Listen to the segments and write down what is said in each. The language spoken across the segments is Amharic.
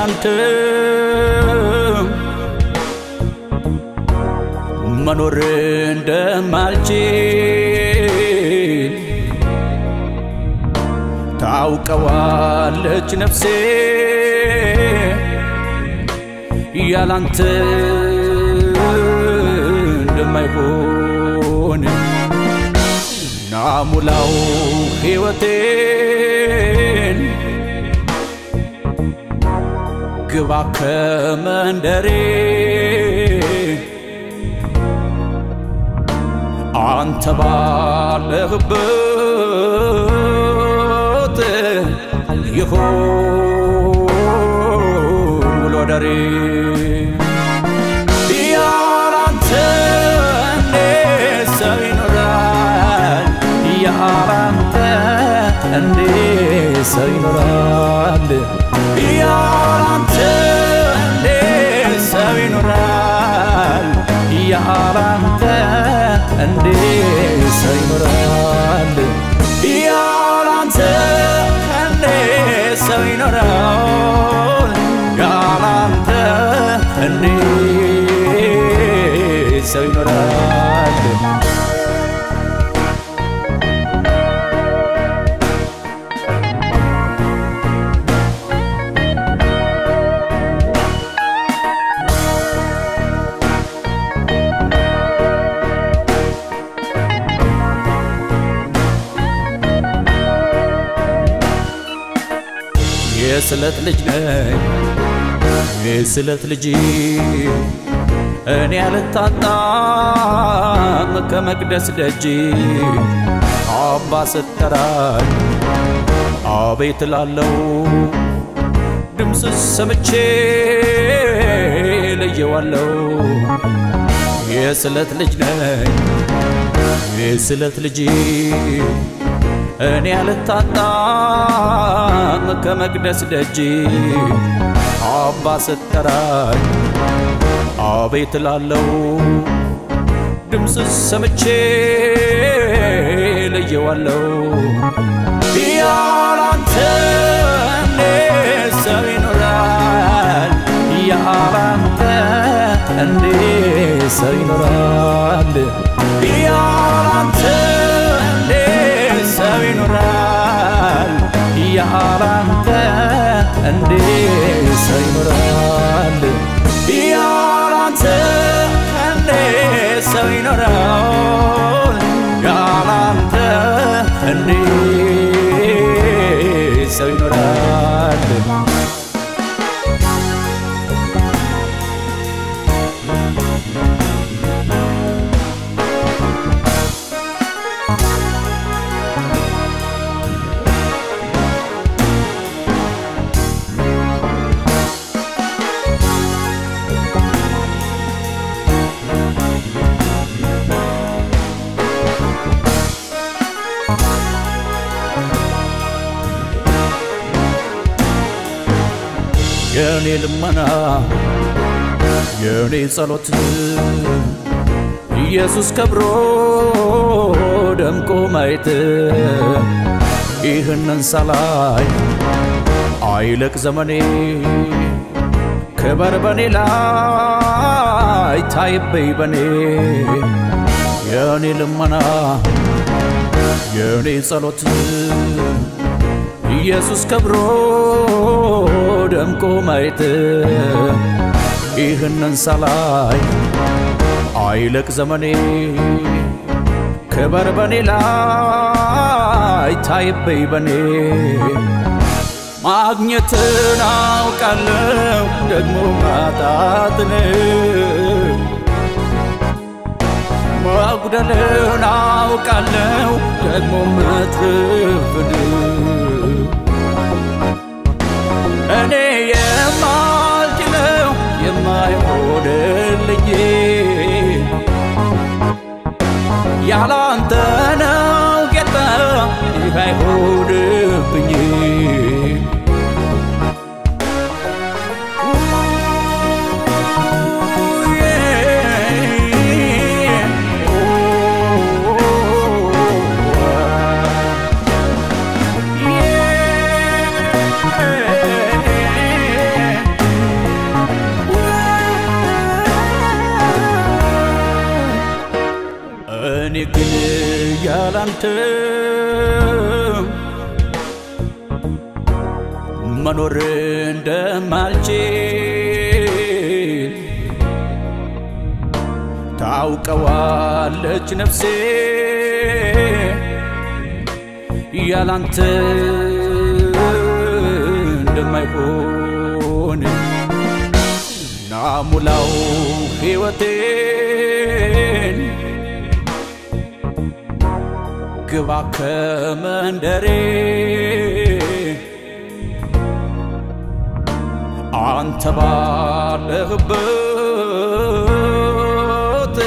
ያላንተ መኖር እንደማልችል ታውቀዋለች ነፍሴ ያላንተ እንደማይሆን ናሙላው ሕይወቴን ግባ ከመንደሬ አንተ ባለህበት ይሆን ውሎ ደሬ ያላንተ እንዴት ሰው ይኖራል? ያላንተ እንዴት ሰው ይኖራል? ያላንተ እንዴት ሰው ይኖራል? ያላንተ እንዴት ሰው ይኖራል? ያላንተ እንዴት ሰው ይኖራል? ያላንተ እንዴት ሰው ይኖራል? የስለት ልጅ ነኝ የስለት ልጅ እኔ አልታጣም ከመቅደስ ደጅ አባ ስትጠራኝ አቤት ላለው ድምፅ ሰምቼ ለየዋለው የስለት ልጅ ነኝ የስለት ልጅ እኔ አልታጣም ከመቅደስ ደጅ አባ ስትጠራኝ አቤት ላለው ድምፅ ሰምቼ ለየዋለው ያላንተ እንዴት ሰው ይኖራል? ያላንተ እንዴት ሰው ይኖራል? ያላንተ እንዴት ሰው ይኖራል? ያላንተ እንዴት ሰው ይኖራል? ያላንተ እንዴት ሰው ይኖራል? ያላንተ እንዴት ሰው ይኖራል? የእኔ ልመና የእኔ ጸሎት ኢየሱስ ከብሮ ደምቆ ማየት ይህንን ሳላይ አይለቅ ዘመኔ ክበር በኔ ላይ ታይበይ በኔ የእኔ ልመና የእኔ ጸሎት ኢየሱስ ከብሮ ደምቆ ማየት ይህንን ሳላይ አይለቅ ዘመኔ ክበር በኔ ላይ ታይበይ በኔ ማግኘትን አውቃለሁ ደግሞ ማጣትን መጉደልን አውቃለሁ ደግሞ መትረፍን እኔ የማልችለው የማይሆንልኝ ያላንተ ነው ጌታ ይህ አይሆንብኝ እኔ ግን ያላንተ መኖር እንደማልችል ታውቀዋለች ነፍሴ ያላንተ እንደማይሆን ናሙላው ሕይወቴን ግባ ከመንደሬ አንተ ባለህበት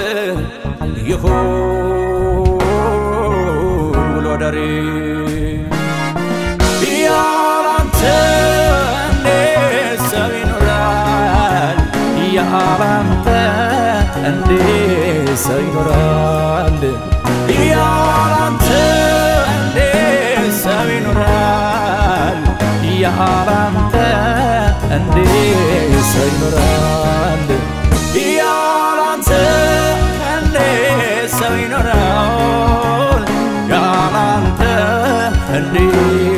ይሁን ውሎ ደሬ ያላንተ እንዴት ሰው ይኖራል? ያላንተ እንዴት ሰው ይኖራል? ያላንተ እንዴት ሰው ይኖራል? ያላንተ እንዴት ሰው ይኖራል? ያላንተ እንዴት ሰው ይኖራል? ያላንተ እንዴት